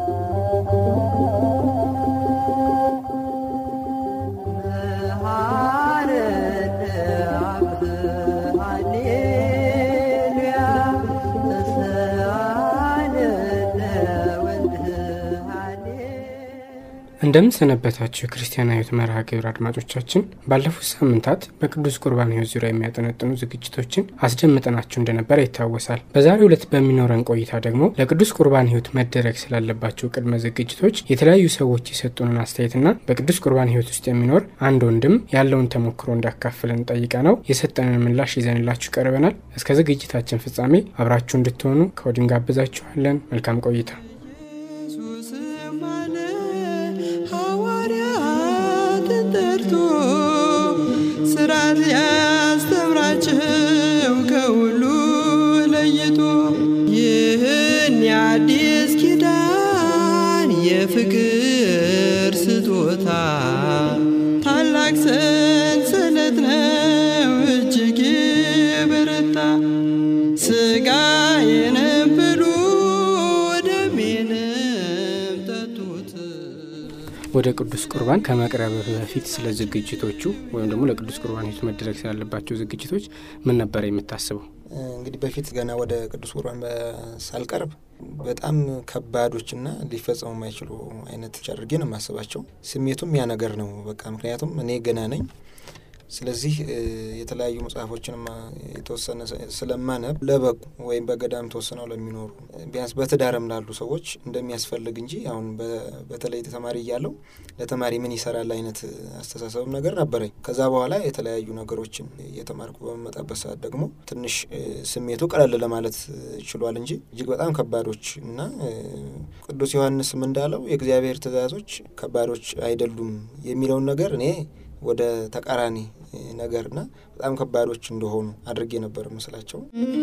እንደምን ሰነበታችሁ የክርስቲያን ህይወት መርሃ ግብር አድማጮቻችን ባለፉት ሳምንታት በቅዱስ ቁርባን ህይወት ዙሪያ የሚያጠነጥኑ ዝግጅቶችን አስደምጠናችሁ እንደነበረ ይታወሳል በዛሬው ዕለት በሚኖረን ቆይታ ደግሞ ለቅዱስ ቁርባን ህይወት መደረግ ስላለባቸው ቅድመ ዝግጅቶች የተለያዩ ሰዎች የሰጡንን አስተያየትና በቅዱስ ቁርባን ህይወት ውስጥ የሚኖር አንድ ወንድም ያለውን ተሞክሮ እንዳካፍለን ጠይቀ ነው የሰጠንን ምላሽ ይዘንላችሁ ቀርበናል እስከ ዝግጅታችን ፍጻሜ አብራችሁ እንድትሆኑ ከወዲን ጋብዛችኋለን መልካም ቆይታ ጠርቶ ስራት ያስተምራቸው ከሁሉ ለይቶ ይህን የአዲስ ኪዳን የፍቅር ስጦታ ታላቅ ሰንሰለት ነው እጅግ የበረታ ስጋ የነብሉ ደሜንም ጠጡት ወደ ቅዱስ ቁርባን ከመቅረብ በፊት ስለ ዝግጅቶቹ ወይም ደግሞ ለቅዱስ ቁርባን ህይወት መደረግ ስላለባቸው ዝግጅቶች ምን ነበር የምታስበው? እንግዲህ በፊት ገና ወደ ቅዱስ ቁርባን ሳልቀርብ በጣም ከባዶችና ሊፈጸሙ የማይችሉ አይነት አድርጌ ነው የማስባቸው። ስሜቱም ያ ነገር ነው። በቃ ምክንያቱም እኔ ገና ነኝ። ስለዚህ የተለያዩ መጽሐፎችንም የተወሰነ ስለማነብ ለበቁ ወይም በገዳም ተወስነው ለሚኖሩ ቢያንስ በትዳርም ላሉ ሰዎች እንደሚያስፈልግ እንጂ አሁን በተለይ ተማሪ እያለው ለተማሪ ምን ይሰራል አይነት አስተሳሰብም ነገር ነበረኝ። ከዛ በኋላ የተለያዩ ነገሮችን እየተማርኩ በመመጣበት ሰዓት ደግሞ ትንሽ ስሜቱ ቀለል ለማለት ችሏል እንጂ እጅግ በጣም ከባዶች እና ቅዱስ ዮሐንስም እንዳለው የእግዚአብሔር ትእዛዞች ከባዶች አይደሉም የሚለውን ነገር እኔ ወደ ተቃራኒ ነገርና በጣም ከባዶች እንደሆኑ አድርጌ ነበር ምስላቸው።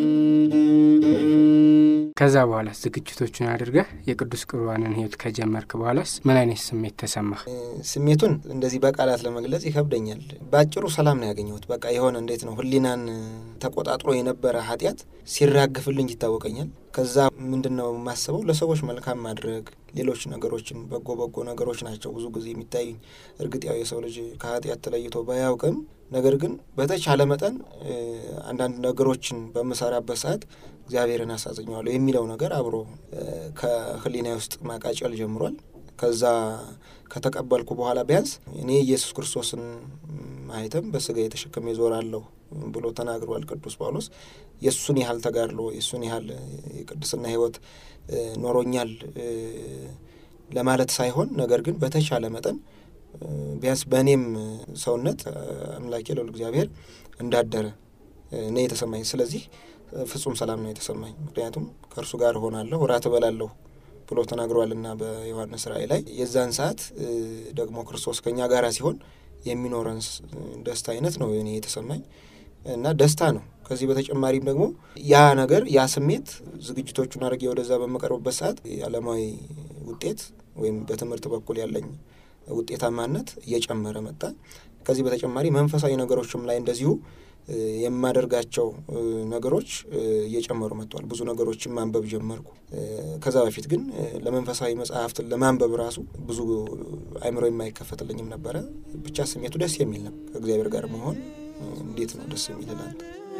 ከዛ በኋላ ዝግጅቶቹን አድርገህ የቅዱስ ቁርባንን ህይወት ከጀመርክ በኋላስ ምን አይነት ስሜት ተሰማህ? ስሜቱን እንደዚህ በቃላት ለመግለጽ ይከብደኛል። በአጭሩ ሰላም ነው ያገኘሁት። በቃ የሆነ እንዴት ነው ህሊናን ተቆጣጥሮ የነበረ ኃጢአት ሲራግፍልኝ ይታወቀኛል። ከዛ ምንድን ነው የማስበው ለሰዎች መልካም ማድረግ፣ ሌሎች ነገሮችን በጎ በጎ ነገሮች ናቸው ብዙ ጊዜ የሚታዩኝ። እርግጥ ያው የሰው ልጅ ከኃጢአት ተለይቶ ባያውቅም ነገር ግን በተቻለ መጠን አንዳንድ ነገሮችን በምሰራበት ሰዓት እግዚአብሔርን አሳዝኘዋለሁ የሚለው ነገር አብሮ ከህሊና ውስጥ ማቃጨል ጀምሯል። ከዛ ከተቀበልኩ በኋላ ቢያንስ እኔ ኢየሱስ ክርስቶስን ማህተም በስጋ የተሸከመ ይዞራለሁ ብሎ ተናግሯል ቅዱስ ጳውሎስ። የእሱን ያህል ተጋድሎ የእሱን ያህል የቅድስና ህይወት ኖሮኛል ለማለት ሳይሆን ነገር ግን በተቻለ መጠን ቢያንስ በእኔም ሰውነት አምላኬ ልዑል እግዚአብሔር እንዳደረ እኔ የተሰማኝ። ስለዚህ ፍጹም ሰላም ነው የተሰማኝ። ምክንያቱም ከእርሱ ጋር እሆናለሁ እራት እበላለሁ ብሎ ተናግሯልና በዮሐንስ ራእይ ላይ የዛን ሰዓት ደግሞ ክርስቶስ ከኛ ጋር ሲሆን የሚኖረን ደስታ አይነት ነው እኔ የተሰማኝ እና ደስታ ነው። ከዚህ በተጨማሪም ደግሞ ያ ነገር ያ ስሜት ዝግጅቶቹን አድርጌ ወደዛ በመቀርብበት ሰዓት የዓለማዊ ውጤት ወይም በትምህርት በኩል ያለኝ ውጤታማነት እየጨመረ መጣ። ከዚህ በተጨማሪ መንፈሳዊ ነገሮችም ላይ እንደዚሁ የማደርጋቸው ነገሮች እየጨመሩ መጥተዋል። ብዙ ነገሮችን ማንበብ ጀመርኩ። ከዛ በፊት ግን ለመንፈሳዊ መጽሐፍትን ለማንበብ ራሱ ብዙ አይምሮ የማይከፈትልኝም ነበረ። ብቻ ስሜቱ ደስ የሚል ነው። ከእግዚአብሔር ጋር መሆን እንዴት ነው ደስ የሚል ላንተ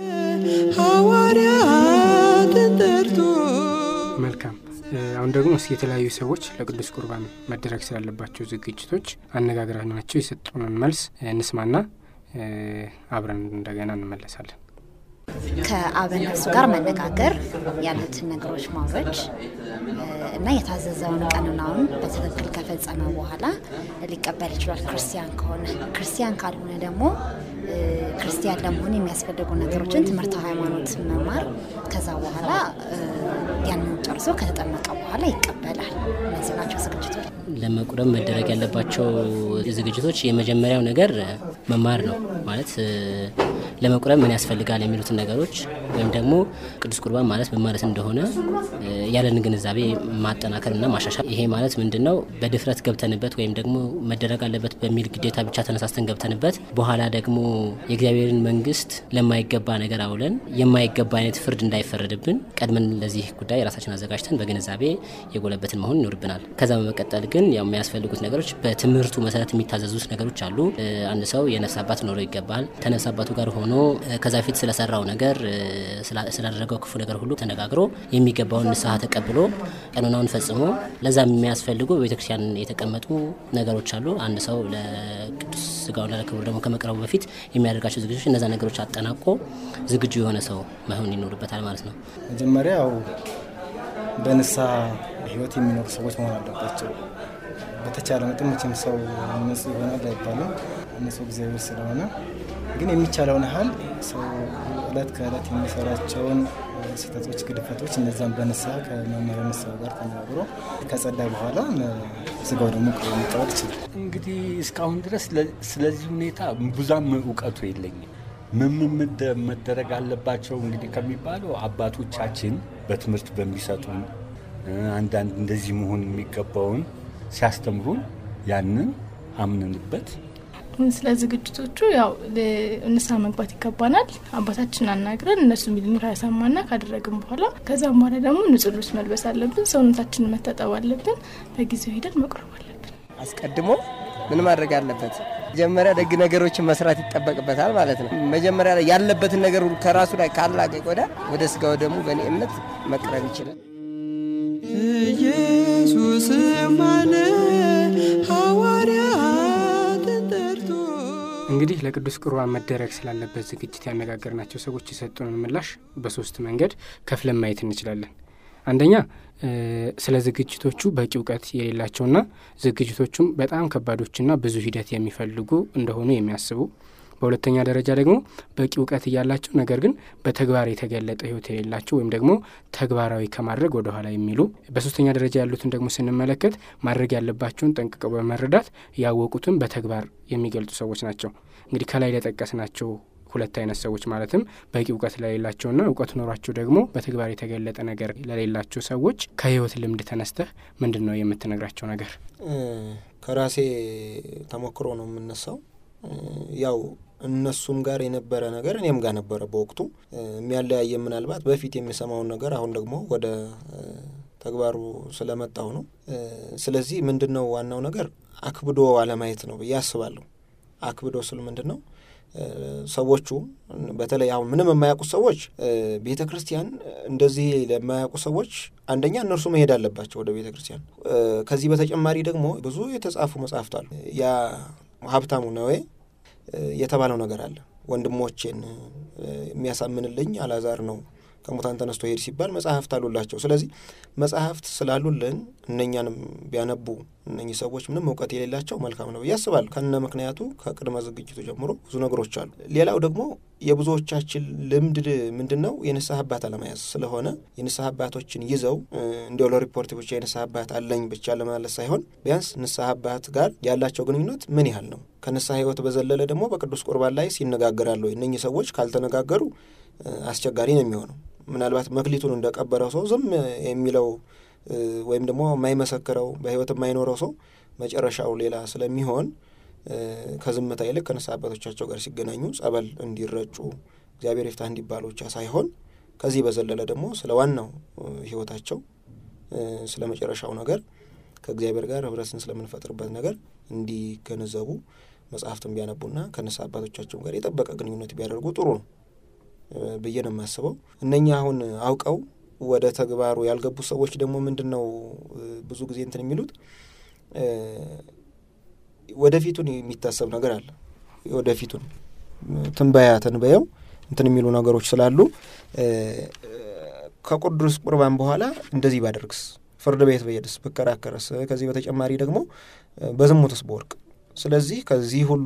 ሐዋርያትን ጠርቶ መልካም አሁን ደግሞ እስኪ የተለያዩ ሰዎች ለቅዱስ ቁርባን መደረግ ስላለባቸው ዝግጅቶች አነጋግረናቸው የሰጡንን መልስ እንስማና አብረን እንደገና እንመለሳለን። ከአበነፍሱ ጋር መነጋገር ያሉትን ነገሮች ማውረድ እና የታዘዘውን ቀኖናውን በትክክል ከፈጸመ በኋላ ሊቀበል ይችላል። ክርስቲያን ከሆነ ክርስቲያን ካልሆነ ደግሞ ክርስቲያን ለመሆን የሚያስፈልጉ ነገሮችን ትምህርተ ሃይማኖት መማር ከዛ በኋላ ያንን ጨርሶ ከተጠመቀ በኋላ ይቀበላል። እነዚህ ናቸው ዝግጅቶች። ለመቁረብ መደረግ ያለባቸው ዝግጅቶች የመጀመሪያው ነገር መማር ነው። ማለት ለመቁረብ ምን ያስፈልጋል የሚሉትን ነገሮች ወይም ደግሞ ቅዱስ ቁርባን ማለት ምን ማለት እንደሆነ ያለን ግንዛቤ ማጠናከርና ማሻሻል። ይሄ ማለት ምንድን ነው? በድፍረት ገብተንበት ወይም ደግሞ መደረግ አለበት በሚል ግዴታ ብቻ ተነሳስተን ገብተንበት በኋላ ደግሞ የእግዚአብሔርን መንግስት ለማይገባ ነገር አውለን የማይገባ አይነት ፍርድ እንዳይፈረድብን ቀድመን ለዚህ ጉዳይ ራሳችን ነገሮችን አዘጋጅተን በግንዛቤ የጎለበትን መሆን ይኖርብናል። ከዛ በመቀጠል ግን ያው የሚያስፈልጉት ነገሮች በትምህርቱ መሰረት የሚታዘዙት ነገሮች አሉ። አንድ ሰው የነፍስ አባት ሊኖረው ይገባል። ከነፍስ አባቱ ጋር ሆኖ ከዛ ፊት ስለሰራው ነገር ስላደረገው ክፉ ነገር ሁሉ ተነጋግሮ የሚገባውን ንስሐ ተቀብሎ ቀኖናውን ፈጽሞ ለዛ የሚያስፈልጉ በቤተክርስቲያን የተቀመጡ ነገሮች አሉ። አንድ ሰው ለቅዱስ ስጋውና ለክቡር ደግሞ ከመቅረቡ በፊት የሚያደርጋቸው ዝግጅቶች እነዛ ነገሮች አጠናቆ ዝግጁ የሆነ ሰው መሆን ይኖርበታል ማለት ነው። መጀመሪያ ያው በንስሐ ህይወት የሚኖሩ ሰዎች መሆን አለባቸው። በተቻለ መጠን መቼም ሰው ንጹህ ይሆናል አይባልም፣ ንጹህ እግዚአብሔር ስለሆነ ግን የሚቻለውን ያህል ሰው እለት ከእለት የሚሰራቸውን ስህተቶች፣ ግድፈቶች እነዛን በንስሐ ከመመሪያ ንስሐ ጋር ተነጋግሮ ከጸዳ በኋላ ስጋው ደግሞ መቀበል ይችላል። እንግዲህ እስካሁን ድረስ ስለዚህ ሁኔታ ብዙም እውቀቱ የለኝም። ምን ምን መደረግ አለባቸው እንግዲህ ከሚባለው አባቶቻችን በትምህርት በሚሰጡን አንዳንድ እንደዚህ መሆን የሚገባውን ሲያስተምሩን ያንን አምነንበት ስለ ዝግጅቶቹ ያው ንስሐ መግባት ይገባናል። አባታችን አናግረን እነሱ የሚሉን ካሰማና ካደረግን በኋላ ከዛም በኋላ ደግሞ ንጹህ ልብስ መልበስ አለብን። ሰውነታችንን መታጠብ አለብን። በጊዜው ሂደን መቁረብ አለብን። አስቀድሞ ምን ማድረግ አለበት? መጀመሪያ ደግ ነገሮችን መስራት ይጠበቅበታል ማለት ነው። መጀመሪያ ላይ ያለበትን ነገር ከራሱ ላይ ካላቀቅ ወደ ወደ ስጋው ደግሞ በእኔ እምነት መቅረብ ይችላል። ኢየሱስም አለ ሐዋርያትን ጠርቶ እንግዲህ ለቅዱስ ቁርባን መደረግ ስላለበት ዝግጅት ያነጋገርናቸው ሰዎች የሰጡንን ምላሽ በሶስት መንገድ ከፍለን ማየት እንችላለን። አንደኛ ስለ ዝግጅቶቹ በቂ እውቀት የሌላቸውና ዝግጅቶቹም በጣም ከባዶችና ብዙ ሂደት የሚፈልጉ እንደሆኑ የሚያስቡ በሁለተኛ ደረጃ ደግሞ በቂ እውቀት እያላቸው ነገር ግን በተግባር የተገለጠ ሕይወት የሌላቸው ወይም ደግሞ ተግባራዊ ከማድረግ ወደ ኋላ የሚሉ በሶስተኛ ደረጃ ያሉትን ደግሞ ስንመለከት ማድረግ ያለባቸውን ጠንቅቀው በመረዳት ያወቁትን በተግባር የሚገልጹ ሰዎች ናቸው። እንግዲህ ከላይ ለጠቀስናቸው ሁለት አይነት ሰዎች ማለትም በቂ እውቀት ለሌላቸውና እውቀት ኖሯቸው ደግሞ በተግባር የተገለጠ ነገር ለሌላቸው ሰዎች ከህይወት ልምድ ተነስተህ ምንድን ነው የምትነግራቸው ነገር? ከራሴ ተሞክሮ ነው የምነሳው። ያው እነሱም ጋር የነበረ ነገር እኔም ጋር ነበረ በወቅቱ የሚያለያየ ምናልባት በፊት የሚሰማውን ነገር አሁን ደግሞ ወደ ተግባሩ ስለመጣው ነው። ስለዚህ ምንድን ነው ዋናው ነገር አክብዶ አለማየት ነው ብዬ አስባለሁ። አክብዶ ስል ምንድን ነው ሰዎቹ በተለይ አሁን ምንም የማያውቁ ሰዎች ቤተ ክርስቲያን እንደዚህ ለማያውቁ ሰዎች አንደኛ እነርሱ መሄድ አለባቸው ወደ ቤተ ክርስቲያን። ከዚህ በተጨማሪ ደግሞ ብዙ የተጻፉ መጽሐፍት አሉ። ያ ሀብታሙ ነዌ የተባለው ነገር አለ። ወንድሞቼን የሚያሳምንልኝ አላዛር ነው ከሙታን ተነስቶ ሄድ ሲባል መጽሐፍት አሉላቸው። ስለዚህ መጽሐፍት ስላሉልን እነኛንም ቢያነቡ እነኚህ ሰዎች ምንም እውቀት የሌላቸው መልካም ነው ብዬ አስባለሁ። ከነ ምክንያቱ ከቅድመ ዝግጅቱ ጀምሮ ብዙ ነገሮች አሉ። ሌላው ደግሞ የብዙዎቻችን ልምድ ምንድን ነው? የንስሐ አባት አለመያዝ ስለሆነ የንስሐ አባቶችን ይዘው እንዲያው ለሪፖርት ብቻ የንስሐ አባት አለኝ ብቻ ለማለት ሳይሆን ቢያንስ ንስሐ አባት ጋር ያላቸው ግንኙነት ምን ያህል ነው? ከንስሐ ሕይወት በዘለለ ደግሞ በቅዱስ ቁርባን ላይ ሲነጋገራሉ። እነኚህ ሰዎች ካልተነጋገሩ አስቸጋሪ ነው የሚሆነው። ምናልባት መክሊቱን እንደቀበረው ሰው ዝም የሚለው ወይም ደግሞ የማይመሰክረው በሕይወት የማይኖረው ሰው መጨረሻው ሌላ ስለሚሆን ከዝምታ ይልቅ ከንስሐ አባቶቻቸው ጋር ሲገናኙ ጸበል እንዲረጩ እግዚአብሔር ይፍታህ እንዲባሉ ብቻ ሳይሆን ከዚህ በዘለለ ደግሞ ስለ ዋናው ሕይወታቸው ስለ መጨረሻው ነገር ከእግዚአብሔር ጋር ህብረትን ስለምንፈጥርበት ነገር እንዲገነዘቡ መጽሐፍትን ቢያነቡና ከንስሐ አባቶቻቸው ጋር የጠበቀ ግንኙነት ቢያደርጉ ጥሩ ነው ብዬ ነው የማስበው። እነኛ አሁን አውቀው ወደ ተግባሩ ያልገቡ ሰዎች ደግሞ ምንድን ነው ብዙ ጊዜ እንትን የሚሉት ወደፊቱን የሚታሰብ ነገር አለ። ወደፊቱን ትንበያ ተንበየው እንትን የሚሉ ነገሮች ስላሉ ከቅዱስ ቁርባን በኋላ እንደዚህ ባደርግስ፣ ፍርድ ቤት በሄድስ፣ ብከራከረስ፣ ከዚህ በተጨማሪ ደግሞ በዝሙትስ በወርቅ ስለዚህ ከዚህ ሁሉ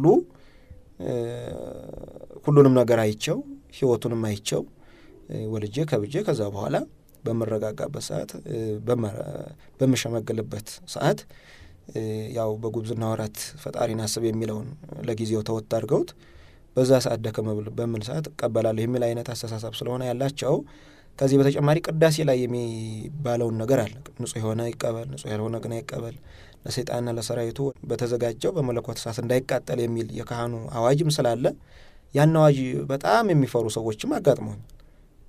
ሁሉንም ነገር አይቸው ህይወቱንም አይቸው ወልጄ ከብጄ ከዛ በኋላ በምረጋጋበት ሰዓት በምሸመገልበት ሰዓት ያው በጉብዝና ወራት ፈጣሪን አስብ የሚለውን ለጊዜው ተወት አድርገውት በዛ ሰዓት ደከመ በምል ሰዓት እቀበላለሁ የሚል አይነት አስተሳሰብ ስለሆነ ያላቸው ከዚህ በተጨማሪ ቅዳሴ ላይ የሚባለውን ነገር አለ። ንጹሕ የሆነ ይቀበል፣ ንጹሕ ያልሆነ ግን አይቀበል፣ ለሰይጣንና ለሰራዊቱ በተዘጋጀው በመለኮት እሳት እንዳይቃጠል የሚል የካህኑ አዋጅም ስላለ ያን አዋጅ በጣም የሚፈሩ ሰዎችም አጋጥመውኝ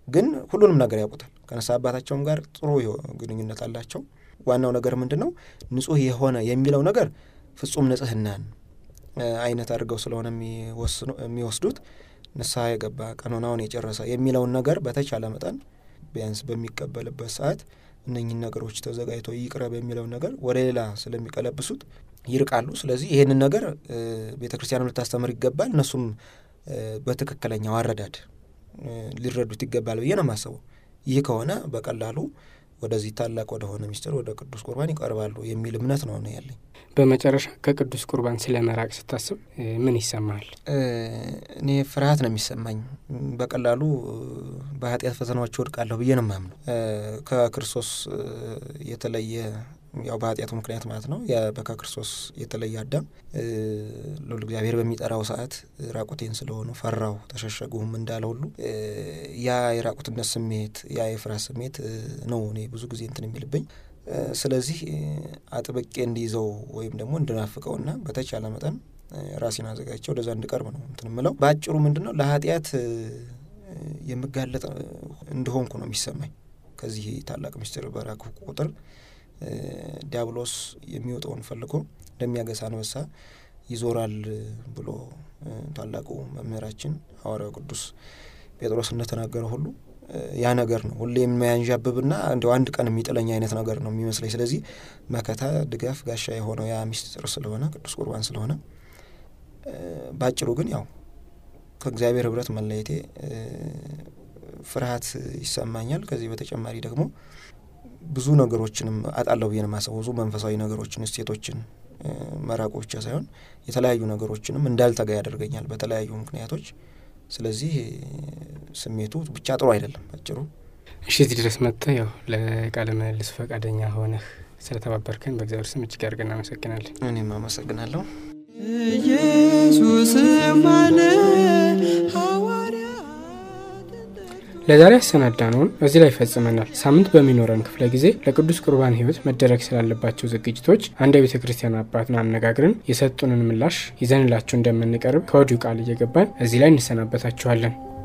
ግን ሁሉንም ነገር ያውቁታል። ከነሳ አባታቸውም ጋር ጥሩ ግንኙነት አላቸው። ዋናው ነገር ምንድን ነው? ንጹህ የሆነ የሚለው ነገር ፍጹም ንጽህናን አይነት አድርገው ስለሆነ የሚወስዱት ንስሐ የገባ ቀኖናውን የጨረሰ የሚለውን ነገር በተቻለ መጠን ቢያንስ በሚቀበልበት ሰዓት እነኝን ነገሮች ተዘጋጅቶ ይቅረብ የሚለውን ነገር ወደ ሌላ ስለሚቀለብሱት ይርቃሉ። ስለዚህ ይህንን ነገር ቤተ ክርስቲያንም ልታስተምር ይገባል። እነሱም በትክክለኛው አረዳድ ሊረዱት ይገባል ብዬ ነው የማስበው። ይህ ከሆነ በቀላሉ ወደዚህ ታላቅ ወደሆነ ሚስጥር ወደ ቅዱስ ቁርባን ይቀርባሉ የሚል እምነት ነው ነው ያለኝ። በመጨረሻ ከቅዱስ ቁርባን ስለ መራቅ ስታስብ ምን ይሰማሃል? እኔ ፍርሃት ነው የሚሰማኝ። በቀላሉ በኃጢአት ፈተናዎች ወድቃለሁ ብዬ ነው የማምነው። ከክርስቶስ የተለየ ያው በኃጢአቱ ምክንያት ማለት ነው ከክርስቶስ የተለየ አዳም ልዑል እግዚአብሔር በሚጠራው ሰዓት ራቁቴን ስለሆኑ ፈራው ተሸሸጉም እንዳለ ሁሉ ያ የራቁትነት ስሜት ያ የፍርሃት ስሜት ነው እኔ ብዙ ጊዜ እንትን የሚልብኝ። ስለዚህ አጥብቄ እንዲይዘው ወይም ደግሞ እንድናፍቀውና በተቻለ መጠን ራሴን አዘጋጅቼ ወደዛ እንድቀርብ ነው እንትን ምለው። በአጭሩ ምንድን ነው ለኃጢአት የምጋለጥ እንደሆንኩ ነው የሚሰማኝ። ከዚህ ታላቅ ምስጢር በራኩ ቁጥር ዲያብሎስ የሚወጣውን ፈልጎ እንደሚያገሳ አንበሳ ይዞራል ብሎ ታላቁ መምህራችን ሐዋርያው ቅዱስ ጴጥሮስ እንደተናገረ ሁሉ ያ ነገር ነው ሁሌ የሚያንዣብብና እንዲያው አንድ ቀን የሚጥለኝ አይነት ነገር ነው የሚመስለኝ። ስለዚህ መከታ፣ ድጋፍ፣ ጋሻ የሆነው ያ ምስጢር ስለሆነ ቅዱስ ቁርባን ስለሆነ በአጭሩ ግን ያው ከእግዚአብሔር ሕብረት መለየቴ ፍርሃት ይሰማኛል። ከዚህ በተጨማሪ ደግሞ ብዙ ነገሮችንም አጣለሁ ብዬ ነው የማስበው። ብዙ መንፈሳዊ ነገሮችን፣ እሴቶችን መራቁ ብቻ ሳይሆን የተለያዩ ነገሮችንም እንዳልተጋ ያደርገኛል በተለያዩ ምክንያቶች። ስለዚህ ስሜቱ ብቻ ጥሩ አይደለም አጭሩ። እሺ፣ እዚህ ድረስ መጥተህ ያው ለቃለ ምልልስ ፈቃደኛ ሆነህ ስለተባበርከን በእግዚአብሔር ስም እጅግ አድርገን እናመሰግናለን። እኔም አመሰግናለሁ። ኢየሱስም አለ ሐዋርያ ለዛሬ ያሰናዳነውን እዚህ ላይ ፈጽመናል። ሳምንት በሚኖረን ክፍለ ጊዜ ለቅዱስ ቁርባን ሕይወት መደረግ ስላለባቸው ዝግጅቶች አንድ የቤተ ክርስቲያን አባትን አነጋግረን የሰጡንን ምላሽ ይዘንላችሁ እንደምንቀርብ ከወዲሁ ቃል እየገባን እዚህ ላይ እንሰናበታችኋለን።